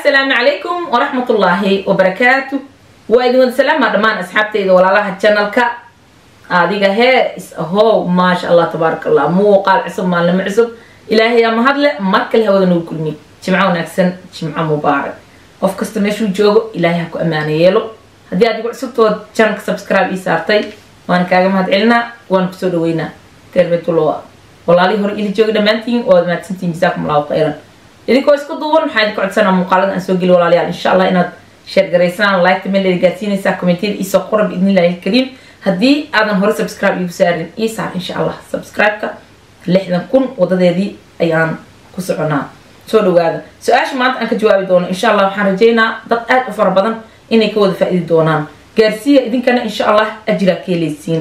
assalaamu calaykum waraxmatullaahi wabarakaatu waa idin wada salaama dhammaan asxaabteyda walaalaha janalka adiga hee is ahow maasha allah tabaaraka allah muuqaal cusub maalnimo cusub ilaahay aa mahadle mar kale hawada nagu kulmi jimco wanaagsan jimco mubaarak qof kasta meeshuu joogo ilaahay ha ku ammaano yeelo haddii aad igu cusubtood janalka subscribe ii saartay waan kaaga mahad celinaa waan kusoo dhaweynaa terbetulloa walaalihii hore ili jooga dhammaantiin waad mahadsantiin jazaakum allahu khayran idinkoo isku duuban waxaa idinka codsanaa muuqaalada aan soo geli walaalayaal insha allah inaad sheer garaysaan liketa meel leeda gaadsiinaysaa commentiyada iisoo qora biidnillahi alkariim haddii aadan hore subscribe iigu saarin ii saar insha allah subscribe-ka lixdan kun wadadeedii ayaan ku soconaa soo dhawaada su-aasha maanta aan ka jawaabi doono insha allah waxaan rajeynaa dad aad u fara badan inay ka wada faa-idi doonaan gaarsiiya idinkana insha allah ajiraa ka helaysiin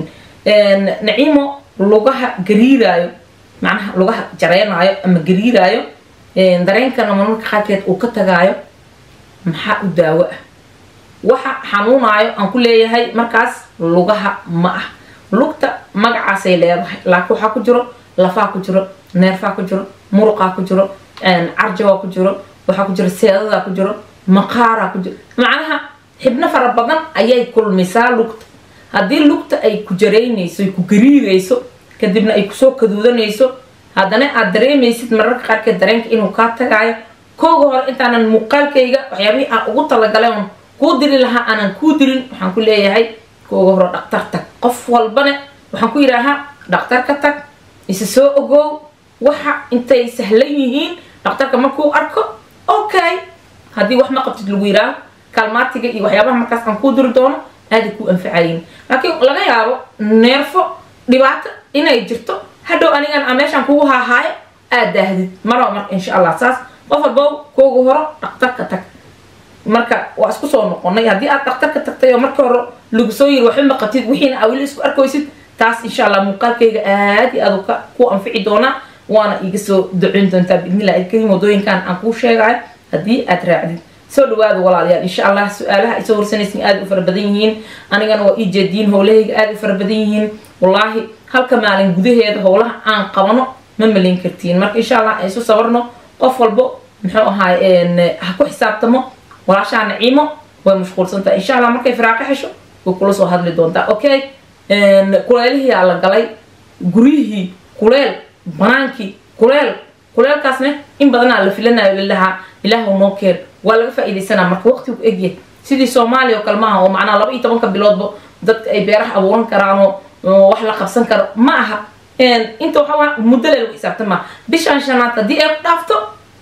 naciimo lugaha gariiraayo macnaha lugaha jareynaayo ama gariiraayo dareenkana marmarka qaarkeed uu ka tagaayo maxaa u daawo ah waxa xanuunaayo aan ku leeyahay markaas lugaha ma ah lugta magacaasay leedahay laakiin waxaa ku jiro lafaa ku jiro neerfaa ku jiro muruqaa ku jiro carjawaa ku jiro waxaa ku jiro seedadaa ku jiro maqaaraa ku jiro macnaha xibno fara badan ayay kulmisaa lugta haddii lugta ay ku jaraynayso ay ku gariirayso kadibna ay kusoo kaduudanayso haddana aad dareemaysid mararka qaarkeed dareenka inuu kaa tagaayo kooga hore intaanan muuqaalkayga waxyaabihii aan ugu talagalay oon kuu diri lahaa aanan kuu dirin waxaan ku leeyahay kooga hore dhaktar tag qof walbane waxaan ku yidhaahaa dhaktar ka tag isa soo ogow waxa intay sahlan yihiin dhaktarka markuu arko okay haddii wax ma qabtid lagu yidhaaho kalmaatiga iyo waxyaabaha markaas aan kuu diri doono aaday kuu anfacayin laakiin laga yaabo neerfo dhibaato inay jirto hadhow anigan a meeshaan kugu haahaayo aad daahdid maraba marka insha allah saas qof walbow kooga horo dhaktarka tag marka waa isku soo noqonay haddii aad dhaktarka tagtay oo marka hore lagu soo yiri waxba qabtid wixiina aa weli isku arkaysid taas insha allah muuqaalkayga aad iyo aad ka ku anfici doonaa waana iga soo duceyn doontaa biidnillahi alkariim wadooyinkan aan kuu sheegayo haddii aad raacdid soo dhawaada walaalayaal insha allah su-aalaha ay soo horsanaysin aada u fara badan yihiin anigana waa ii jeediin howlahayga aada u fara badan yihiin wallaahi halka maalin gudaheeda howlaha aan qabano ma malin kartiin marka insha allah aan isu sabarno qof walbo muxuu ahaay ha ku xisaabtamo walaashaa naciimo way mashquulsantaha insha allah markay firaaqo xesho way kula soo hadli doontaa okay kuleelihiyaa la galay guryihii kuleel banaankii kuleel kuleelkaasne in badanaa la filanayo lilahaa ilaahu noo keen waa laga faa-iidaysanaa marka waqtigu egyahay sidii soomaaliya oo kale maaha oo macnaha laba iyo tobanka biloodba dadka ay beeraha abuuran karaanoo wax la qabsan karo ma aha inta waxaa muddo le lagu xisaabtamaa bishaan shanaad haddii ay ku dhaafto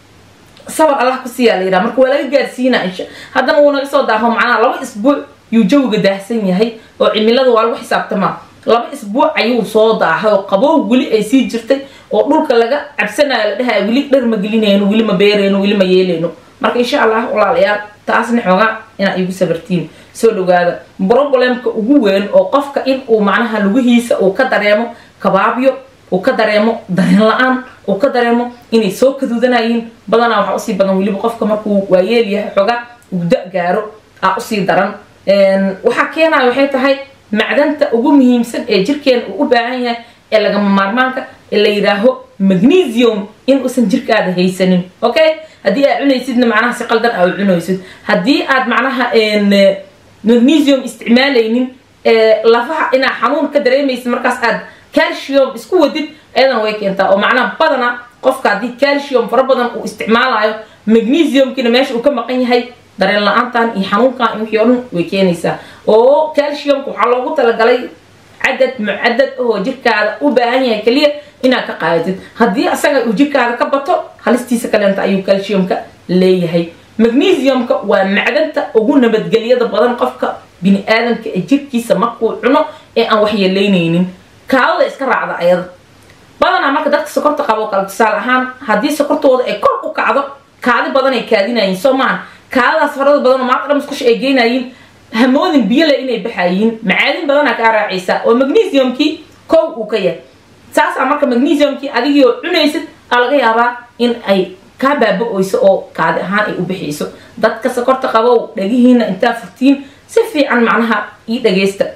sabar allah ku siiyaa la yidhaha marka waa laga gaarsiinaa insha haddana wuu naga soo daaho macnaha laba isbuuc yuu jawiga daahsan yahay oo cimilada waa lagu xisaabtamaa laba isbuuc ayuu soo daahay oo qabow weli ay sii jirtay oo dhulka laga cabsanayo la dhahay weli dhar ma gelinayno weli ma beerayno weli ma yeelayno marka insha allah walaalayaal taasna xoogaa inaa igu sabartiin soo dhawaada problemka ugu weyn oo qofka in uu macnaha lugihiisa uu ka dareemo kabaabyo uu ka dareemo dareen la-aan uu ka dareemo inay soo kaduudanayiin badanaa waxaa usii badan weliba qofka markuu waayeel yahay xoogaa uu da gaaro aa usii daran waxaa keenaya waxay tahay macdanta ugu muhiimsan ee jirkeena uu u baahan yahay ee lagama maarmaanka ee la yidhaaho magnesium in uusan jirkaada haysanin okay haddii aad cunaysidna macnaha si qaldan aa u cunaysid haddii aad macnaha magnesium isticmaalaynin lafaha inaa xanuun ka dareemaysid markaas aad calcium isku wadid ayadana way keentaa oo macnaha badana qofka haddii calcium fara badan uu isticmaalayo magnesiumkina meesha uu ka maqan yahay dareen la-aantan iyo xanuunkan iyo wixii o dhan way keenaysaa oo calciumka waxaa loogu talagalay cadad mucadad oo jirkaada u baahan yahay keliya inaad ka qaadatid haddii asaga uu jirkaada ka bato halistiisa kaleenta ayuu calciumka leeyahay magnesiumka waa macdanta ugu nabadgelyada badan qofka bini aadamka ee jirkiisa markuu cuno ee aan waxyeelaynaynin kaadada iska raacda ayada badanaa marka dadka sokorta qabo kale tusaale ahaan haddii sokortooda ay kor u kacdo kaadi badan ay kaadinayiin soo maahan kaadadaas farada badan oo maanta dhan musqusha ay geynayiin hamoodin biyole inay baxayiin macaadin badanaa kaa raacaysa oo magnesiumkii kow uu ka yahay saasaa marka magnesiumkii adigii oo cunaysid aa laga yaabaa in ay kaa baaba-oyso oo kaadi ahaan ay u bixiyso dadka sokorta qabow dhagihiina intaa furtiin si fiican macnaha ii dhagaysta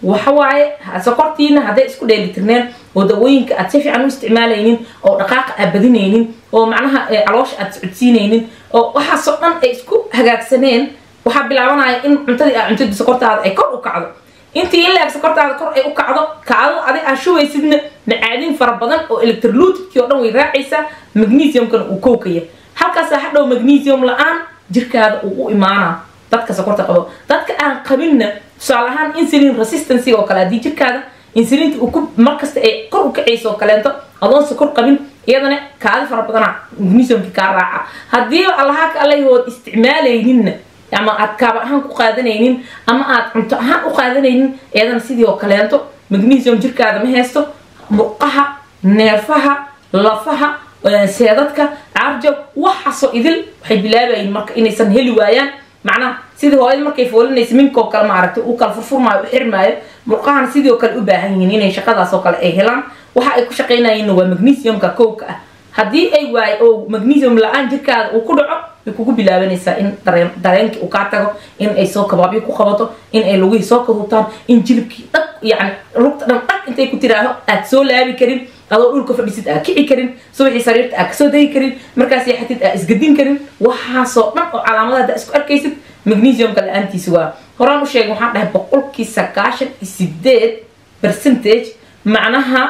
waxawaaye sokortiina hadday isku dheelitirneen oo dawooyinka aad si fiican u isticmaalaynin oo dhaqaaqa aad badinaynin oo macnaha caloosha aad socodsiinaynin oo waxaasoo dhan ay isku hagaagsaneen waxaa bilaabanaya in cuntadii aad cuntadii sokortaada ay kor u kacdo intii in laeg sokortaada kor ay u kacdo kaadada adig aad shubaysidna macaadin fara badan oo electrolutidkii oo dhan way raacaysaa magnesiumkana uu kowkaya halkaasaa hadhow magnesium la-aan jirkaada uu u imaanaa dadka sokorta qabo dadka aan qabinna tusaale ahaan insulin resistancy oo kale haddii jirkaada insulinta uu ku markasta ay kor u kacayso oo kaleento adoon sokor qabin iyadana kaadi fara badana magnesiumki kaa raaca haddii allaha ka allahood isticmaalayninna ama aad kaaba ahaan ku qaadanaynin ama aad cunto ahaan u qaadanaynin iyadana sidii oo kaleento magnesium jirkaada ma haysto murqaha neerfaha lafaha seedadka caarjab waxaasoo idil waxay bilaabayin marka inaysan heli waayaan macnaha sidii hooyada markay foolinaysa minkoo kale maaragtay uu kala furfurmaayo u xirmaayo murqahana sidii oo kale u baahan yihiin inay shaqadaas oo kale ay helaan waxa ay ku shaqaynayeenna waa magnesiumka kowka ah haddii ay waayo oo magnesium la-aan jirkaada uu ku dhaco way kugu bilaabanaysaa in dareen dareenkii uu kaa tago in ay soo kabaabyo ku qabato in ay lugihii soo karuutaan in jilibkii dhag yacni lugta dhan dhag intay ku tiraaho aad soo laabi karin adoo dhulka fadhisid aa kici karin subaxii sariirta aa kasoo degi karin markaas yaxatid aa isgadin karin waxaasoo dhan oo calaamadaha daa isku arkaysid magnesiumka la-aantiisa waa horaan u sheegay waxaan dhahay boqolkii sagaashan iyo sideed percentage macnaha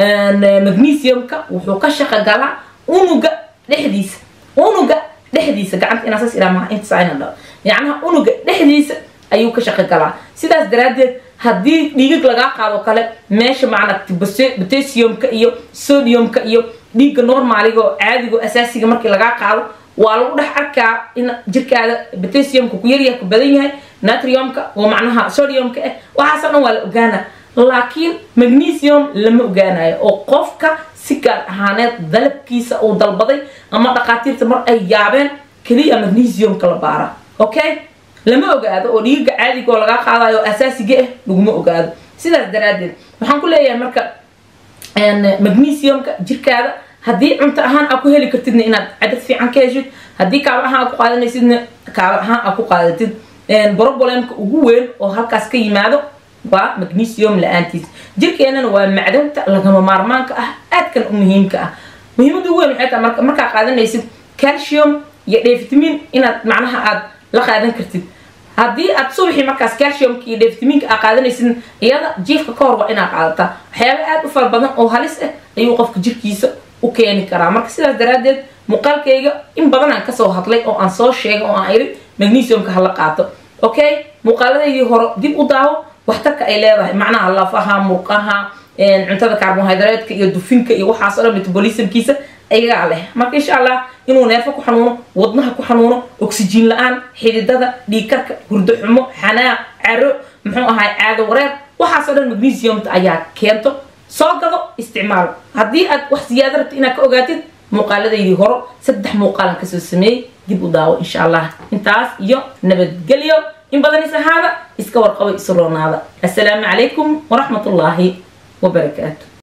magnesiumka wuxuu ka shaqo galaa unuga dhexdiisa unuga dhexdiisa gacanta inaa saas iraa maha inta saa inaan dhaho yacnaha unuga dhexdiisa ayuu ka shaqo galaa sidaas daraaddeed haddii dhiigag lagaa qaado kale meesha macna potassiumka iyo sodiumka iyo dhiigga normaaliga oo caadiga oo asaasiga markii lagaa qaado waa lagu dhex arkaa in jirkaada potassiumka ku yaryahay ku badan yahay natriumka oo macnaha sodiumka ah waxaasoo dhan waa la ogaana laakiin magnesium lama ogaanayo oo qofka si gaar ahaaneed dalabkiisa uu dalbaday ama dhaqaatiirta mar ay yaabeen keliya magnesiumka la baara okay lama ogaado oo dhiiga caadiga oo lagaa qaadayo oo asaasiga ah laguma ogaado sidaas daraaddeed waxaan ku leeyahay marka magnesiumka jirkaada haddii cunto ahaan aa ku heli kartidna inaad cadad fiican ka heshid haddii kaaba ahaan aa ku qaadanaysidna kaaba ahaan aa ku qaadatid brobolemka ugu weyn oo halkaas ka yimaado waa magnesium la-aantiis jirkeenana waa macdanta lagama maarmaanka ah aadkan u muhiimka ah muhiimada ugu weyn waxay tahay marka markaa qaadanaysid calcium iyo dhefitamin inaad macnaha aad la qaadan kartid haddii aad subaxii markaas calciumka iyo dhefitaminka aa qaadanaysid iyada jiifka ka hor waa inaad qaadataa waxyaaba aad u fara badan oo halis ah ayuu qofka jirkiisa u keeni karaa marka sidaas daraaddeed muuqaalkayga in badan aan kasoo hadlay oo aan soo sheegay oo aan iri magnesiumka hala qaato okay muuqaaladaydii hore dib u daawo waxtarka ay leedahay macnaha lafaha murqaha cuntada carbohydratka iyo dufinka iyo waxaas o dhan metabolismkiisa ayagaa leh marka insha allah inuu neefo ku xanuuno wadnaha ku xanuuno oxygen la-aan xididada dhiigkarka hurdo xumo xanaaq caro muxuu ahay caado wareer waxaas o dhan magnesiumta ayaa keento soo gado isticmaal haddii aad wax siyaado rabta inaad ka ogaatid muuqaaladaydii horo saddex muuqaalan kasoo sameeyey dib u daawo insha allah intaas iyo nabadgelyo in badan is ahaada iska warqabo isu roonaada assalaamu calaykum waraxmat ullaahi wabarakaatu